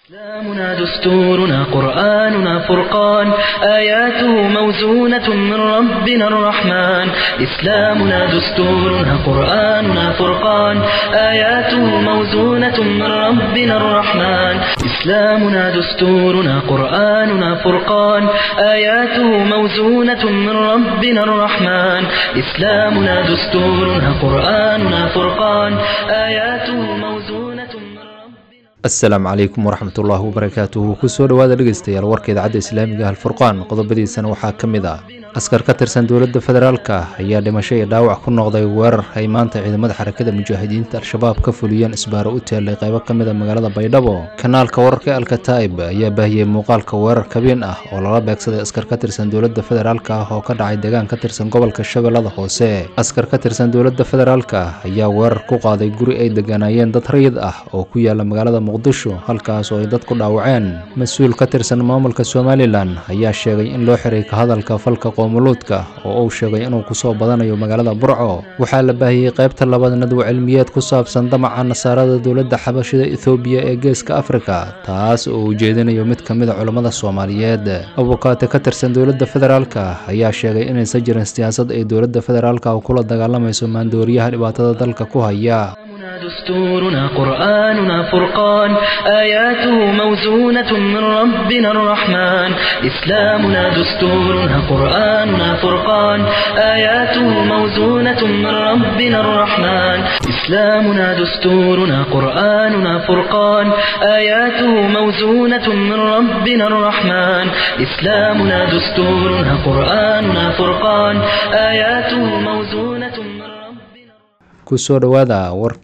إسلامنا دستورنا قرآننا فرقان آياته موزونة من ربنا الرحمن إسلامنا دستورنا قرآننا فرقان آياته موزونة من ربنا الرحمن إسلامنا دستورنا قرآننا فرقان آياته موزونة من ربنا الرحمن إسلامنا دستورنا قرآننا فرقان آياته موزونة من ربنا asalaamu calaykum waraxmat ullaahi wabarakaatuhu kusoo dhowaada dhegeystayaal warka idaacadda islaamiga alfurqaan qodobadiisana waxaa ka mid ah askar ka tirsan dowladda federaalka ayaa dhimasho iyo dhaawac ku noqday weerar ay maanta ciidamada xarakada mujaahidiinta al-shabaab ka fuliyeen isbaaro u teelay qaybo ka mid a magaalada baydhabo kanaalka wararka alkataib ayaa baahiyey muuqaalka weerar kabeen ah oo lala beegsaday askar ka tirsan dowladda federaalka ah oo ka dhacay deegaan ka tirsan gobolka shabeellada hoose askar ka tirsan dowladda federaalka ayaa weerar ku qaaday guri ay degganaayeen dad rayid ah oo ku yaala magaalada muqdisho halkaas oo ay dad ku dhaawaceen mas-uul ka tirsan maamulka somalilan ayaa sheegay in loo xiray ka hadalka falka qoomuluudka oo uu sheegay inuu kusoo badanayo magaalada burco waxaa la baahiyey qaybta labaad nadwo cilmiyeed ku saabsan damaca nasaarada dowladda xabashida ethoobiya ee geeska afrika taas oo uu jeedinayo mid ka mid a culammada soomaaliyeed abukaate ka tirsan dowladda federaalka ayaa sheegay inaysan jirin siyaasad ay dowladda federaalka kula dagaalamayso maandooriyaha dhibaatada dalka ku haya إسلامنا دستورنا قرآننا فرقان آياته موزونة من ربنا الرحمن إسلامنا دستورنا قرآننا فرقان آياته موزونة من ربنا الرحمن إسلامنا دستورنا قرآننا فرقان آياته موزونة من ربنا الرحمن إسلامنا دستورنا قرآننا فرقان آياته موزونة من ربنا kusoo dhowaada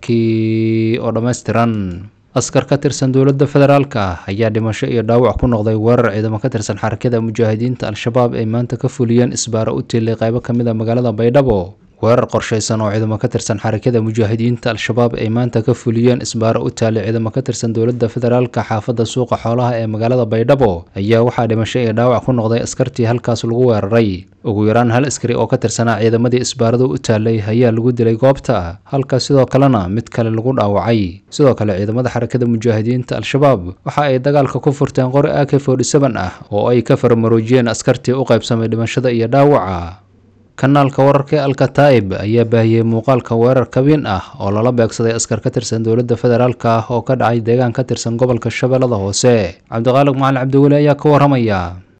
warkii oo dhammaystiran askar ka tirsan dowladda federaalka ayaa dhimasho iyo dhaawac ku noqday weerar ciidamo ka tirsan xarakada mujaahidiinta al-shabaab ay maanta ka fuliyeen isbaaro u tiilay qaybo ka mid a magaalada baydhabo weerar qorshaysan oo ciidamo ka tirsan xarakada mujaahidiinta al-shabaab ay maanta ka fuliyeen isbaaro u taalay ciidamo ka tirsan dowladda federaalka xaafadda suuqa xoolaha ee magaalada baydhabo ayaa waxaa dhimasho iyo dhaawac ku noqday askartii halkaas lagu weeraray ugu yaraan hal askari oo ka tirsanaa ciidamadii isbaaradu u taalay ayaa lagu dilay goobta halka sidoo kalena mid kale lagu dhaawacay sidoo kale ciidamada xarakada mujaahidiinta al-shabaab waxa ay dagaalka ku furteen qori ak ah oo ay ka farmaroojiyeen askartii u qaybsamay dhimashada iyo dhaawaca kanaalka wararka alkataib ayaa baahiyey muuqaalka weerar kabin ah oo lala beegsaday askar ka tirsan dowladda federaalka ah oo ka dhacay deegaan ka tirsan gobolka shabeellada hoose cabdiqaaliq macalin cabdiweli ayaa ka waramaya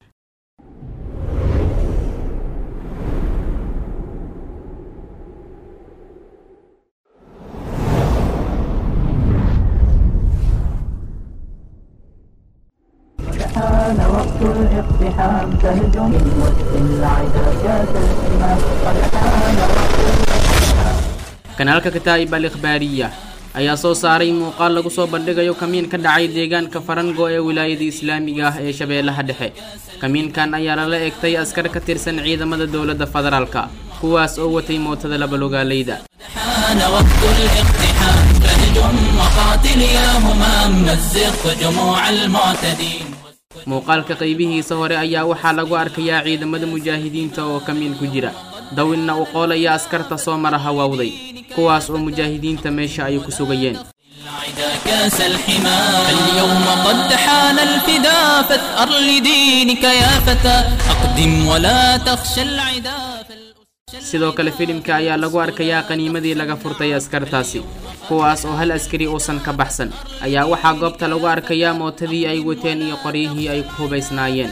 حان وقت الاقتحام تهجم وسط العدا جاءت الحمام قد حان kanaalka kataa'ib al ikhbaariya ayaa soo saaray muuqaal lagu soo bandhigayo kamiin ka dhacay deegaanka farango ee wilaayada islaamiga ah ee shabeellaha dhexe kamiinkan ayaa lala egtay askar ka tirsan ciidamada dowladda federaalka kuwaas oo watay mootada labalogaaleyda حان وقت الاقتحام تهجم وقاتل يا همام مزق جموع المعتدين muuqaalka qaybihiisa hore ayaa waxaa lagu arkayaa ciidamada mujaahidiinta oo kamiin ku jira dawinna uu qoolaya askarta soo mara hawaawday kuwaas oo mujaahidiinta meesha ay ku sugayeen العدا كاس الحمام اليوم قد حان الفدا فاثأر لدينك يا فتى أقدم ولا تخشى العدا sidoo kale filimka ayaa lagu arkayaa qaniimadii laga furtay askartaasi kuwaas oo hal askari uusan ka baxsan ayaa waxaa goobta lagu arkayaa mootadii ay wateen iyo qoryihii ay ku hubaysnaayeen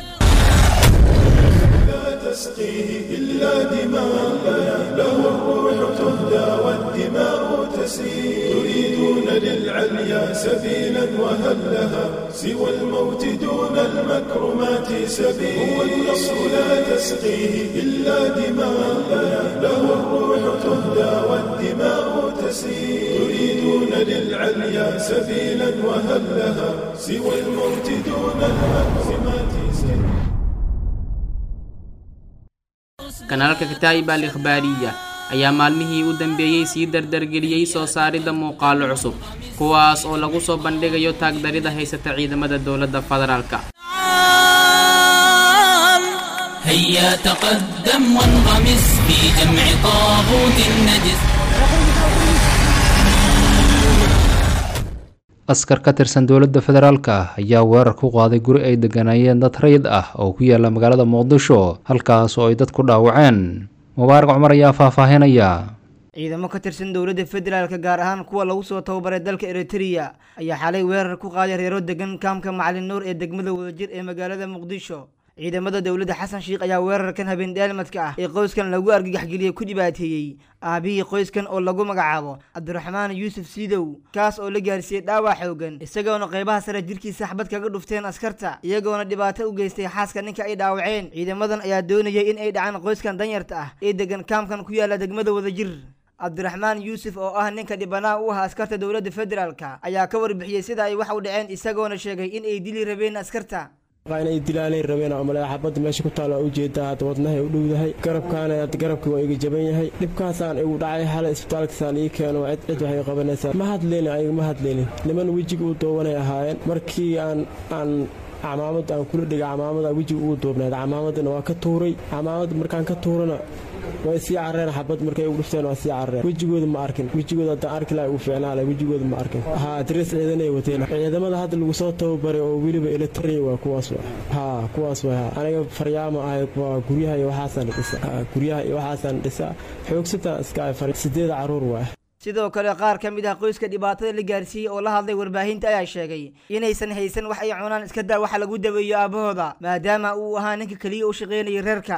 تريدون للعليا سبيلا وهل لها سوى الموت دون المكرمات سبيل هو النصر لا تسقيه إلا دماء له الروح تهدى والدماء تسيل تريدون للعليا سبيلا وهل لها سوى الموت دون المكرمات سبيل kanaalka kataa'ib al ikhbaariya ayaa maalmihii u dambeeyey sii dardargeliyey soo saaridda muuqaalo cusub kuwaas oo lagu soo bandhigayo taagdarida haysata ciidamada dowladda federaalka هيا تقدم وانغمس في جمع طاغوت النجس askar ka tirsan dowladda federaalka ayaa weerar ku qaaday guri ay degganaayeen dad rayid ah oo ku yaala magaalada muqdisho halkaas oo ay dad ku dhaawaceen mubaarak cumar ayaa faahfaahinaya ciidamo ka tirsan dowladda federaalka gaar ahaan kuwa lagu soo tababaray dalka eritrea ayaa xalay weerar ku qaaday reero degan kaamka macalin nuur ee degmada wadajir ee magaalada muqdisho ciidamada dowladda xasan sheikh ayaa weerarkan habeen dheelmadka ah ee qoyskan lagu argagaxgeliyey ku dhibaateeyey aabihii qoyskan oo lagu magacaabo cabdiraxmaan yuusuf siidow kaas oo la gaarsiiyey dhaawac xoogan isagoona qeybaha sare jirkiisa xabad kaga dhufteen askarta iyagoona dhibaato u geystay xaaska ninka ay dhaawaceen ciidamadan ayaa doonayay in ay dhacaan qoyskan danyarta ah ee degan kaamkan ku yaala degmada wadajir cabdiraxmaan yuusuf oo ah ninka dhibanaha u ah askarta dowladda federaalka ayaa ka warbixiyey sida ay wax u dhaceen isagoona sheegay in ay dili rabeen askarta inay dilaanay rabeen oo male xabadda meesha ku taalo waa ujeedaa hadda wadnahay u dhowdahay garabkaana garabkii waa iga jaban yahay dhibkaasaan igu dhacay xalay isbitaalkasaan ii keeno cid cid waxay qabanaysaa ma hadleyni ayaga ma hadleynin niman wejiga u doobanay ahaayeen markii aan aan camaamad aan kula dhiga camaamada wejiga ugu duubnayd camaamadana waa ka tuuray camaamad markaan ka tuurana way sii carreen xabad markay ugu dhufteen waa sii carreen wejigooda ma arkin wejigooda haddaan arki laha ugu fiicnaa laha wejigooda ma arkin haa darees ciidanay wateen ciidamada hadda lagu soo tababaray oo weliba ila taraya waa kuwaas wa haa kuwaas way haa aniga faryaama ahay waa guryaha iyo waxaasaan dhisa guryaha iyo waxaasaan dhisa xoogsataan iska ay fari sideeda carruur waa sidoo kale qaar ka mid ah qoyska dhibaatada la gaarsiiyey oo la hadlay warbaahinta ayaa sheegay inaysan haysan wax ay cunaan iska daa waxa lagu daweeyo aabahooda maadaama uu ahaa ninka keliya u shaqaynayay reerka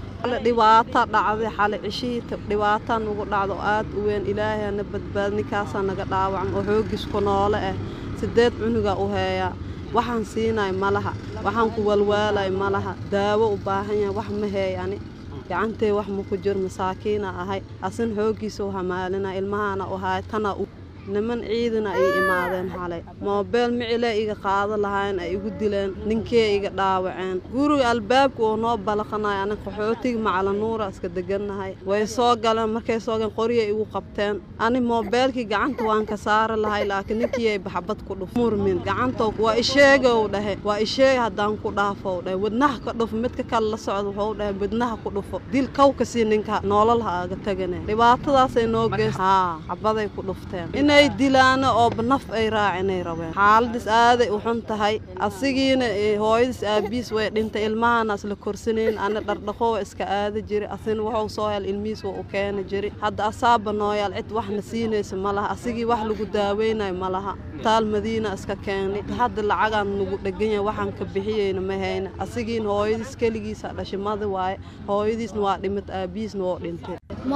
dhibaato dhacday xali cishihii dhibaataa nagu dhacdo aad u weyn ilaahayana badbaad ninkaasaa naga dhaawacan oo xoogisku noole ah sideed cunuga u heeyaa waxaan siinay ma laha waxaan ku walwaalay ma laha daawo u baahan yahay wax ma heeyani gacantee wax ma ku jiro masaakiina ahay asin xooggiisa u hamaalina ilmahaana u ahay tana u niman ciidana ay imaadeen xalay moobeel micile iga qaado lahayn ay igu dileen ninkee iga dhaawaceen guriga albaabka oo noo balaqanay anig qaxootiga macalanuura iska degannahay way soo galeen markay soo galeen qoryay igu qabteen ani moobeelkii gacanta waan ka saari lahay laakiin ninkii ay baxbad ku dhuf murmin gacanta waa isheegow dhahe waa isheeg haddaan ku dhaafow dhahe wadnaha ka dhufo midka kale la socda wuxuu dhahe wadnaha ku dhufo dil kawka sii ninka noolal ha aga tagane dhibaatadaasay noo geys haa xabaday ku dhufteen inay dilaano oo naf ay raacinay rabeen xaaladis aaday u xun tahay asigiina hooyadis aabiis way dhintay ilmahana isla korsanayn ana dhardhaqoo iska aada jiri asina wuxuu soo hel ilmihiis waa u keeni jiri hadda asaaba nooyaal cid waxna siinaysa ma laha asigii wax lagu daaweynayo ma laha taal madiina iska keenay hadda lacagaan nagu dhegan yahay waxaan ka bixiyeyna ma hayna asigiina hooyadiis keligiisa dhashimada waaye hooyadiisna waa dhimid aabihiisna waa dhintay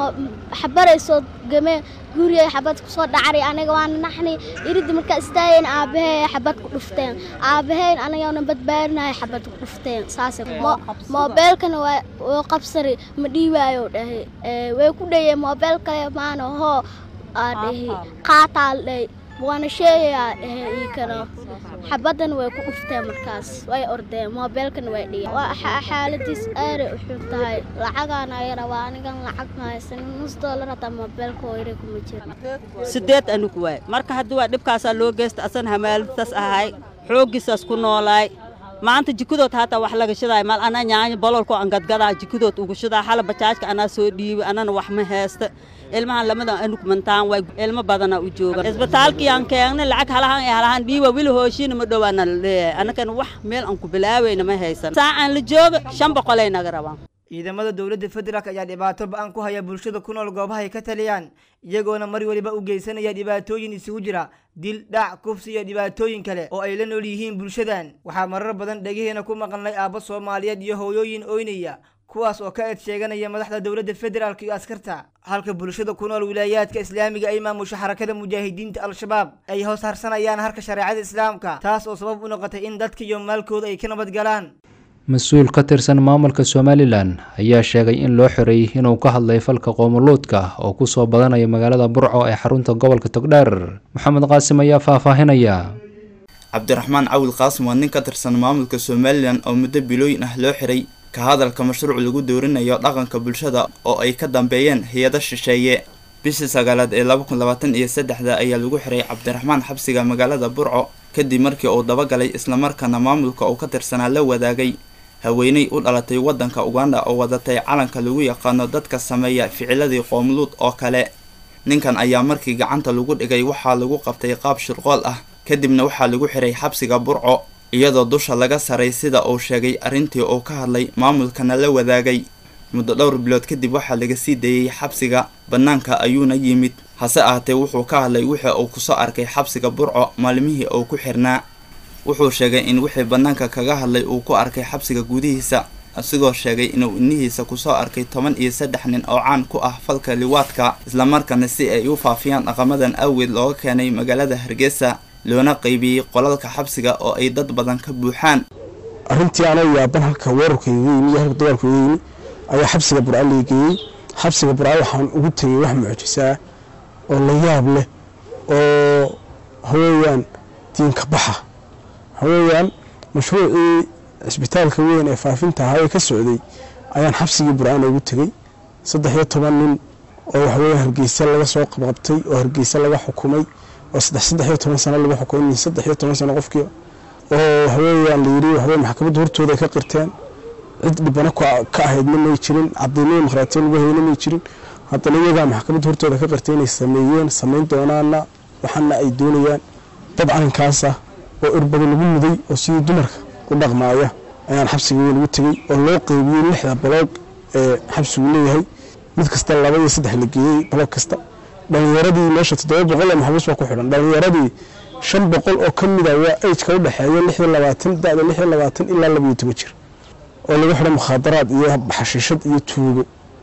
xabaray soo gameen gurigay xabad kusoo dhacray aniga waana naxni iridda markaa istaageen aabahey xabad ku dhufteen aabaheyn anigana badbaadinahay xabad ku dhufteen saas moobeelkana waa qabsari ma dhiibaayo dhahay way ku dhayeen moobeel kale maana hoo aa dhahi qaataal dhahay waana sheegayaa dhahe ii kana xabadana way ku dhufteen markaas way ordeen moobeelkana way dhigeen xaaladiis aaday u xun tahay lacagaana ay rabaa anigan lacag ma haysan nus doolar hataa moobeelka hoyre kuma jiro sideed anigu waay marka haddii waa dhibkaasaa loo geysta asan hamaalitaas ahay xooggiisaas ku noolaay maanta jikadood hataa wax laga shidaay mal anaa nyaanyo bololko an gadgadaa jikadood ugu shidaa xala bajaajka anaa soo dhiibay anana wax ma heesta ilmahan lamadan anug mantaan way ilmo badana u jooga isbitaalkii aan keenay lacag halahan iyo halahan dhiiba wili hooshiina ma dhowaana la leeyahay annagana wax meel aan ku bilaawayna ma haysan saacaan la jooga shan boqolay naga rabaan ciidamada dowladda federaalk ayaa dhibaato ba-an ku haya bulshada ku nool goobahay ka taliyaan iyagoona mar waliba u geysanaya dhibaatooyin isugu jira dil dhac kufsi iyo dhibaatooyin kale oo ay la nool yihiin bulshadan waxaa marar badan dhegaheena ku maqalnay aabbo soomaaliyeed iyo hooyooyin oynaya kuwaas oo ka eed sheeganaya madaxda dowladda federaalk iyo askarta halka bulshada ku nool wilaayaadka islaamiga ay maamusho xarakada mujaahidiinta al-shabaab ay hoos harsanayaan harka shareecada islaamka taas oo sabab u noqotay in dadka iyo maalkooda ay ka nabad galaan mas-uul ka tirsan maamulka somalilan ayaa sheegay in loo xoreeyey inuu ka hadlay falka qoomuluudka oo kusoo badanaya magaalada burco ee xarunta gobolka togdheer maxamed qaasim ayaa faahfaahinaya cabdiraxmaan cawil qaasim waa nin ka tirsan maamulka somalilan oo muddo bilooyin ah loo xiray ka hadalka mashruuc lagu doorinayo dhaqanka bulshada oo ay ka dambeeyeen hay-ado shisheeye bishii sagaalaad ee laba kun labaatan iyo saddexda ayaa lagu xiray cabdiraxmaan xabsiga magaalada burco kadib markii uu dabagalay islamarkaana maamulka uu ka tirsanaa la wadaagay haweeney u dhalatay waddanka uganda oo wadatay calanka lagu yaqaano dadka sameeya ficiladii qoomuluud oo kale ninkan ayaa markii gacanta lagu dhigay waxaa lagu qabtay qaab shirqool ah kadibna waxaa lagu xiray xabsiga burco iyadoo dusha laga saray sida uu sheegay arrintii uu ka hadlay maamulkana la wadaagay muddo dhowr bilood kadib waxaa laga sii dayey xabsiga bannaanka ayuuna yimid hase ahaatee wuxuu ka hadlay wixii uu kusoo arkay xabsiga burco maalmihii uu ku xirnaa wuxuu sheegay in wixii bannaanka kaga hadlay uu ku arkay xabsiga gudihiisa isigoo sheegay inuu inihiisa kusoo arkay toban iyo saddex nin oo caan ku ah falka liwaadka islamarkaana si ay u faafiyaan dhaqamadan awgeed looga keenay magaalada hargeysa loona qaybiyey qolalka xabsiga oo ay dad badan ka buuxaan arrintii anoo yaaban halka weerarka iga yimi iyo halka dagaalku iga yimi ayaa xabsiga burca leegeeyey xabsiga burca waxaan ugu tegey wax mucjisaa oo la yaab leh oo haweeyaan diinka baxa haweeyaan mashruucii cisbitaalka weyn ee faafinta ahaa ee ka socday ayaan xabsigii burcaan ugu tegey saddex iyo toban nin oo waxaweya hargeysa laga soo qabqabtay oo hargeysa laga xukumay oo saddex saddex iyo toban sano lagu xukumay min saddex iyo toban sano qofkii oo waxaweeyaan la yidhi waxaweye maxkamadda hortooda ay ka qirteen cid dhibano ka ahaydna may jirin cadeymo dimuqraatiya lagu hayna may jirin haddana iyagaa maxkamadda hortooda ka qirtay inay sameeyeen samayn doonaana waxaana ay doonayaan dad calinkaasa oo irbada lagu muday oo sidii dumarka u dhaqmaaya ayaan xabsiga weyn ugu tegey oo loo qeybiyey lixda baloog ee xabsigu leeyahay mid kasta laba iyo saddex la geeyey baloog kasta dhalinyaradii meesha toddoba boqol ee maxbuus baa ku xidhan dhalinyaradii shan boqol oo ka mid a waa ajka u dhexeeya lix iyo labaatan da-da lix iyo labaatan ilaa laba iyo toban jir oo lagu xidhan mukhaadaraad iyo xashiishad iyo tuugo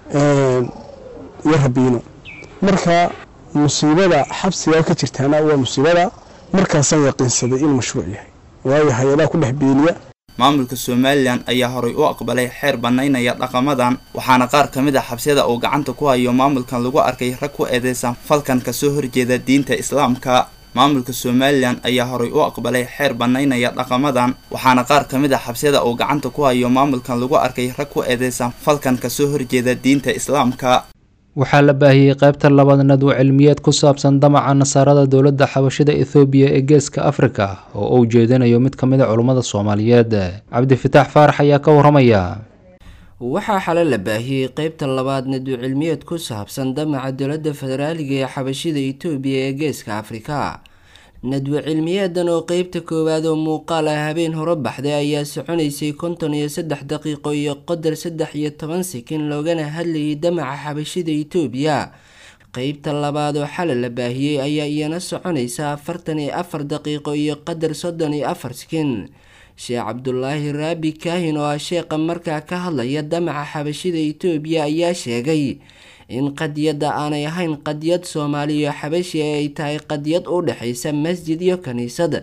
iyo rabiino marka musiibada xabsigaa ka jirtaana waa musiibada markaasaan yaqiinsaday in mashruuc yahay waayo hay-adaha ku dhex beeliya maamulka somalilan ayaa horay u aqbalay xeer bannaynaya dhaqamadan waxaana qaar ka mid a xabsiyada uu gacanta ku hayo maamulkan lagu arkay rag ku eedeysan falkan kasoo horjeeda diinta islaamka maamulka somalilan ayaa horay u aqbalay xeer bannaynaya dhaqamadan waxaana qaar ka mid a xabsiyada uu gacanta ku hayo maamulkan lagu arkay rag ku eedeysan falkan kasoo horjeeda diinta islaamka waxaa la baahiyey qaybta labaad nadwo cilmiyeed ku saabsan damaca nasaarada dowladda xabashida ethoobiya ee geeska afrika oo uu jeedinayo mid ka mid a culummada soomaaliyeed cabdifitaax faarax ayaa ka waramaya waxaa xale la baahiyey qeybta labaad nadwo cilmiyeed ku saabsan damaca dowladda federaaliga ee xabashida etoobiya ee geeska afrika nadwo cilmiyeedan oo qeybta koowaad oo muuqaal ah habeen hore baxday ayaa soconaysay konton iyo saddex daqiiqo iyo qodar saddex iyo toban sekin loogana hadlayay damaca xabashida etoobiya qeybta labaad oo xale la baahiyey ayaa iyana soconaysa afartan iyo afar daqiiqo iyo qadar soddon iyo afar sekin sheekh cabdulaahi raabi kaahin oo ah sheeqa markaa ka hadlaya damaca xabashida etoobiya ayaa sheegay in qadiyadda aanay ahayn qadiyad soomaaliyo xabashi ee ay tahay qadiyad u dhexaysa masjid iyo kiniisad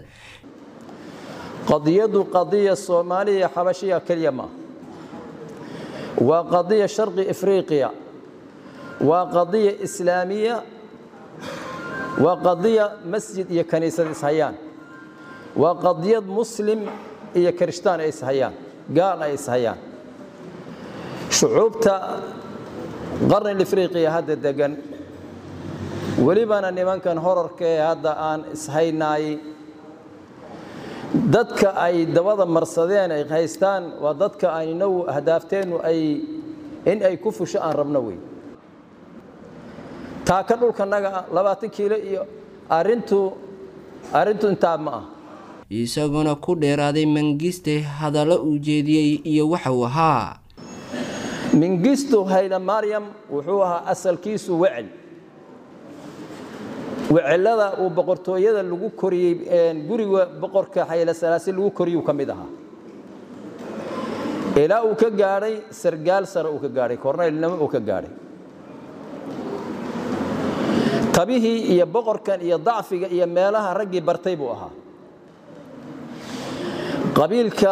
qadiyaddu qadiya soomaaliya xabashiya keliya maaha waa qadiya sharqi afriqiya waa qadiya islaamiya waa qadiya masjid iyo kaniisad ishayaan waa qadiyad muslim iyo kirishtaan ay ishayaan gaal ay ishayaan shucuubta qarni afriqiya hadda degan welibana nimankan horarka ee hadda aan ishaynaay dadka ay dabada marsadeen ay haystaan waa dadka aynagu ahdaafteenu ay in ay ku fusho aan rabno wey taaka dhulkanaga labaatan kiilo iyo arintu arrintu intaa ma ah isaguna ku dheeraaday mangiste hadallo uu jeediyey iyo waxa uu ahaa mingisto hayla maryam wuxuu ahaa asalkiisu wecel wecelada uu boqortooyada lagu koriyey guriga boqorka xayla salaasi lagu koriyuu ka mid ahaa ilaa uu ka gaadhay sargaal sare uu ka gaadhay korneylnimo uu ka gaadhay tabihii iyo boqorkan iyo dacfiga iyo meelaha raggii bartay buu ahaa qabiilka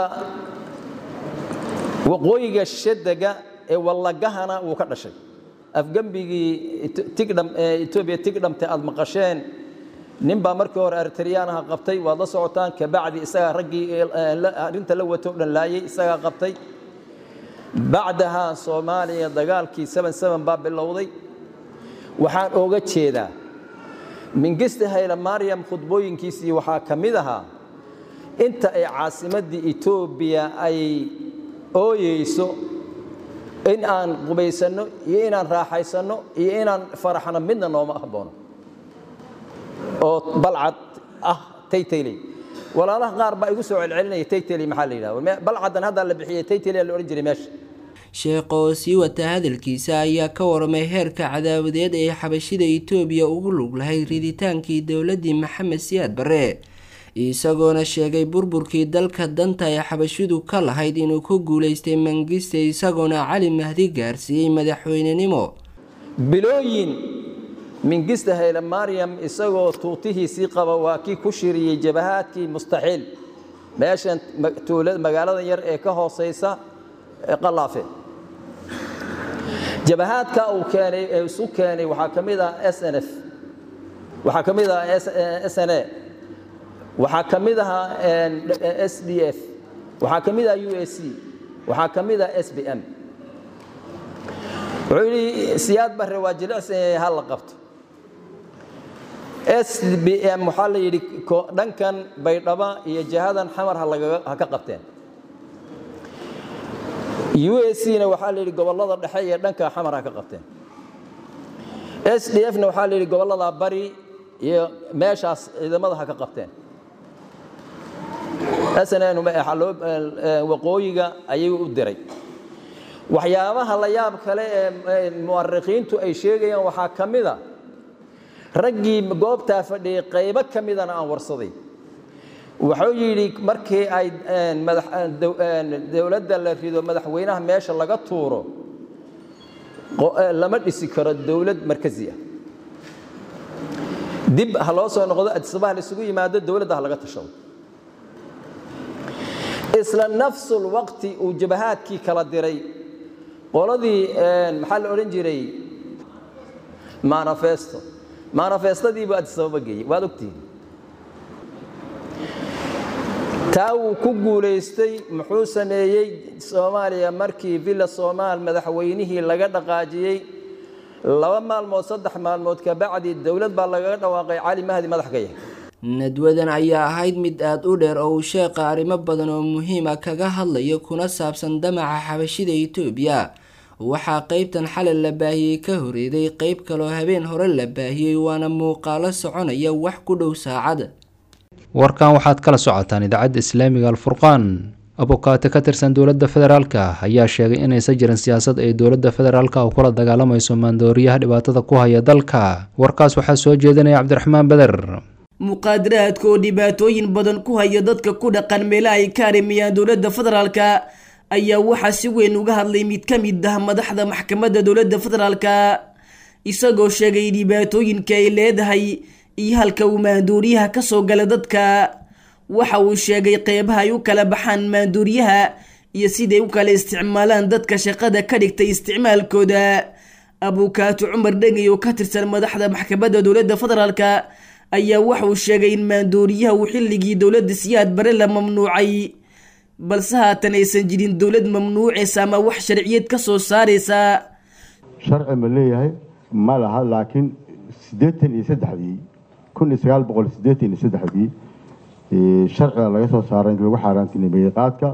waqooyiga shadega ee wallagahana wuu ka dhashay afgembigii etoobiya tigdhamte aad maqasheen nin baa markii hore eritriyaanaha qabtay waad la socotaan kabacdi isagaa raggii arrinta la wato o dhan laayay isagaa qabtay bacdaha soomaaliya dagaalkii baa bilowday waxaan ooga jeedaa mingiste hayla maryam khudbooyinkiisii waxaa ka mid ahaa inta ay caasimaddii etoobiya ay ooyeyso in aan qubaysanno iyo inaan raaxaysanno iyo inaan faraxno midna nooma haboono oo balcad ah taytayley walaalaha qaar baa igu soo celcelinaya taytayley maxaa la yidhahda balcadan haddaa la bixiyey taytayley la odhan jiray meesha sheekh oo sii wata hadalkiisa ayaa ka waramay heerka cadaawadeed ee xabashida itoobiya ugu lug lahayd riditaankii dowladii maxamed siyaad barre isagoona sheegay burburkii dalka danta ee xabashidu ka lahayd inuu ku guulaystay mangiste isagoona cali mahdi gaarsiiyey madaxweynenimo bilooyin mingista hayle maryam isagoo tuutihiisii qaba waa kii ku shiriyey jabahaadkii mustaxiil meeshan magaalada yar ee ka hooseysa qalaafe jabahaadka uu keenay ee isu keenay waxaa ka mid ah s n f waxaa ka mid ah s n a waxaa ka mid ahaa s d f waxaa ka mid ah u a c waxaa ka mid ah s b m wuxuu yidhi siyaad barre waa jilicsan yahay ha la qabto s b m waxaa la yidhi dhankan baydhaba iyo jihadan xamar ha ka qabteen u a c na waxaa la yidhi gobollada dhexe iyo dhanka xamar ha ka qabteen s d f na waxaa la yidhi gobollada bari iyo meeshaas ciidamada ha ka qabteen snn waqooyiga ayuu u diray waxyaabaha la yaab kale ee mu'arikiintu ay sheegayaan waxaa ka mid a raggii goobtaa fadhiyey qaybo ka midana aan warsaday wuxuu yidhi markii ay dowladda la rido madaxweynaha meesha laga tuuro lama dhisi karo dowlad markazi ah dib ha loo soo noqdo adisabah la isugu yimaado dowladda ha laga tashado isla nafsul waqti uu jabahaadkii kala diray qoladii maxaa la odhan jiray manifesto manifestadiibu adisababa geeyey waad ogtihiin taa wuu ku guulaystay muxuu sameeyey soomaaliya markii villa soomaal madaxweynihii laga dhaqaajiyey laba maalmood saddex maalmood kabacdi dowlad baa lagaga dhawaaqay cali mahdi madax ka yahay nadwadan ayaa ahayd mid aada u dheer oo uu sheeqa arrimo badan oo muhiima kaga hadlayo kuna saabsan damaca xabashida itoobiya waxaa qeybtan xalay la baahiyey ka horeeday qeyb kaloo habeen hore la baahiyey waana muuqaalo soconaya wax ku dhow saacad warkan waxaad kala socotaan idaacadda islaamiga alfurqaan abukaate ka tirsan dowladda federaalka ayaa sheegay inaysan jirin siyaasad ay dowladda federaalka u kula dagaalamayso maandooriyaha dhibaatada ku haya dalka warkaas waxaa soo jeedinaya cabdiraxmaan beder muqaadaraadka oo dhibaatooyin badan ku haya dadka ku dhaqan meelaha ay ka arimayaan dowladda federaalka ayaa waxaa si weyn uga hadlay mid ka mid ah madaxda maxkamadda dowladda federaalka isagoo sheegay dhibaatooyinka ay leedahay iyo halka uu maanduuriyaha ka soo gala dadka waxa uu sheegay qeybaha ay u kala baxaan maanduuriyaha iyo siday u kala isticmaalaan dadka shaqada ka dhigtay isticmaalkooda abukaato cumar dhegey oo ka tirsan madaxda maxkamadda dowladda federaalka ayaa waxa uu sheegay in maanduuriyaha uu xilligii dowladda siyaad bare la mamnuucay balse haatan aysan jirin dowlad mamnuucaysa ama wax sharciyad ka soo saaraysa sharci ma leeyahay ma laha laakiin siddeetan iyo saddexdii kun iyo sagaal boqol siddeetan iyo saddexdii sharciga laga soo saaray inta lagu xaaraantinimeeyey qaadka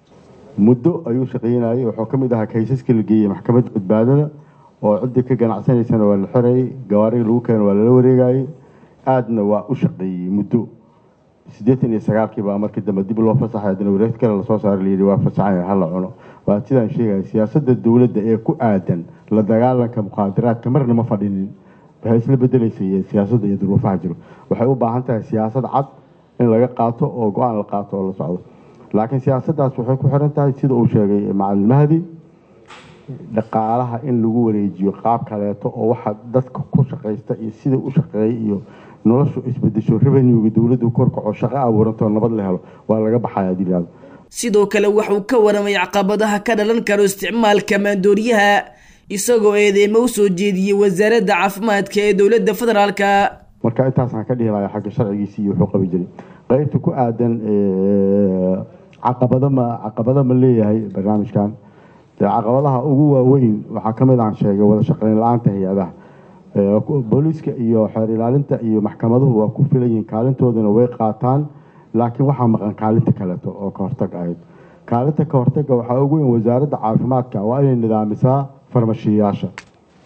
muddo ayuu shaqaynayay wuxuu ka mid ahaa kaysaska la geeyey maxkamadda badbaadada oo ciddii ka ganacsanaysana waa la xirayay gawaariga lagu keeno waa lala wareegayay aadna waa u shaqeeyey muddo siddeetan iyo sagaalkii baa markii dambe dib loo fasaxay haddana wareegta kale lasoo saaray layidhi waa fasaxaya hala cuno waa sidaan sheegaya siyaasadda dowladda ee ku aadan la dagaalanka muqaadaraadka marna ma fadhinin waxay isla bedelaysay siyaasadda iyo duruufaha jiro waxay u baahan tahay siyaasad cad in laga qaato oo go-aan la qaato oo la socdo laakiin siyaasaddaas waxay ku xiran tahay sida uu sheegay macalin mahdi dhaqaalaha in lagu wareejiyo qaab kaleeto oo waxa dadka ku shaqaysta iyo sida u shaqeeyay iyo noloshu isbedesho revenuega dowladdu korkaco shaqo abuuranto nabad la helo waa laga baxaya hadii la sidoo kale waxuu ka waramay caqabadaha ka dhalan karo isticmaalka maandooriyaha isagoo eedeymo u soo jeediyey wasaaradda caafimaadka ee dowladda federaalka marka intaasaan ka dhihi lahaa xagga sharcigiisi iyo wuxuu qabi jiray qaybta ku aadan caqabado ma caqabado ma leeyahay barnaamijkan dee caqabadaha ugu waaweyn waxaa ka mid aan sheegay wada shaqeyn la-aanta hay-adaha booliiska iyo xeer ilaalinta iyo maxkamaduhu waa ku filan yihiin kaalintoodana way qaataan laakiin waxaa maqan kaalinta kaleeto oo ka hortag ahayd kaalinta ka hortaga waxaa ugu weyn wasaaradda caafimaadka waa inay nidaamisaa farmashiyayaasha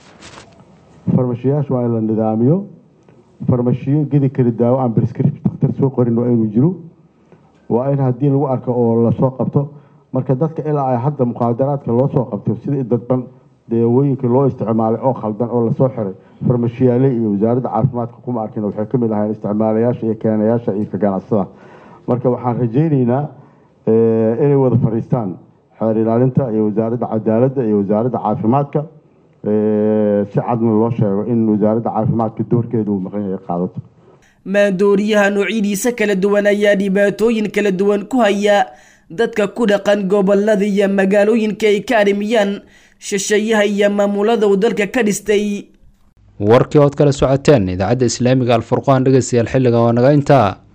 farmashiyayaasha waa in la nidaamiyo farmashiyo gedi kari daawo aan prescription dhakhtar lasoo qorin waa inuu jiro waa in haddii lagu arko oo lasoo qabto marka dadka ilaa ay hadda muqaadaraadka loo soo qabto sida dadban daawooyinka loo isticmaalay oo khaldan oo lasoo xiray farmashiyaale iyo wasaaradda caafimaadka kuma arkin waxay ka mid ahayn isticmaalayaasha iyo keenayaasha iyo ka ganacsada marka waxaan rajaynaynaa inay wada fadhiistaan xeer ilaalinta iyo wasaaradda cadaaladda iyo wasaaradda caafimaadka si cadna loo sheego in wasaaradda caafimaadka doorkeeda uu maqan yahay qaadato maandooriyaha noocyadiisa kala duwan ayaa dhibaatooyin kala duwan ku haya dadka ku dhaqan gobolada iyo magaalooyinka ay ka arrimiyaan shisheeyaha iyo maamulada uu dalka ka dhistay warkii ood kala socoteen idaacadda islaamiga alfurqaan dhegeystayaal xilligan waa naga intaa